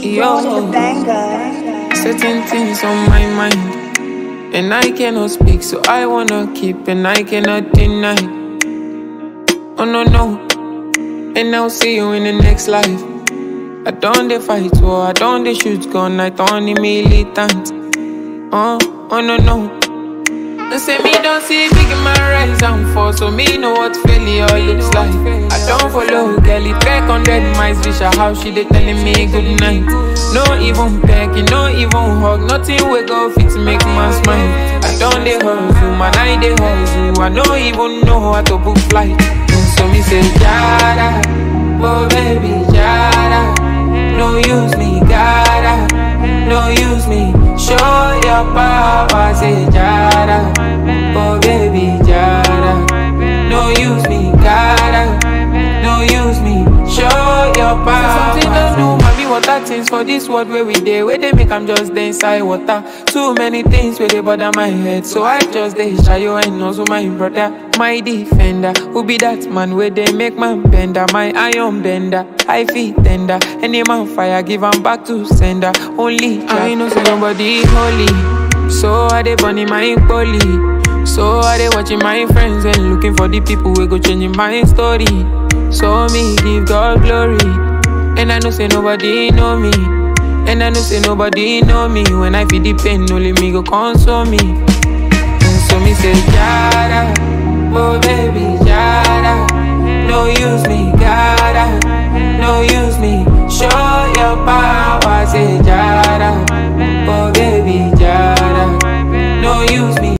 Yo, certain things on my mind, and I cannot speak, so I wanna keep, and I cannot deny. Oh no no, and I'll see you in the next life. I don't dey fight war, I don't dey shoot gun, I don't dey militant. Oh, oh no no. They say me don't see big in my rise and fall, so me know what failure looks like. I don't follow girl, it track on dead mice, wish her how she dey telling me good night. No even pecking, no even hug, nothing we go fit to make man smile. I don't dey hustle, man I dey hustle, I don't even know how to book flight. So me say Jada, oh baby Jada, no use me, gotta, no use me. Show your power, say Jada, oh baby Jada, no use me, gotta, no use me. Show your power. Something to do, mommy, water things for this world where we dey, where they make I'm just dey inside water. Too many things where they bother my head, so I just dey shy you and also my brother, my defender. Who be that man where they make man bender, my iron bender, I feel tender. Any man fire, give 'em back to sender. Only I know say nobody holy, so I dey burning my poly. So I dey watching my friends and looking for the people who go changing my story. So me give God glory. And I know say nobody know me. And I know say nobody know me. When I feel the pain, only me go console me. And so me say, Jada, oh baby, Jada. No use me, gotta, no use me. Show your power.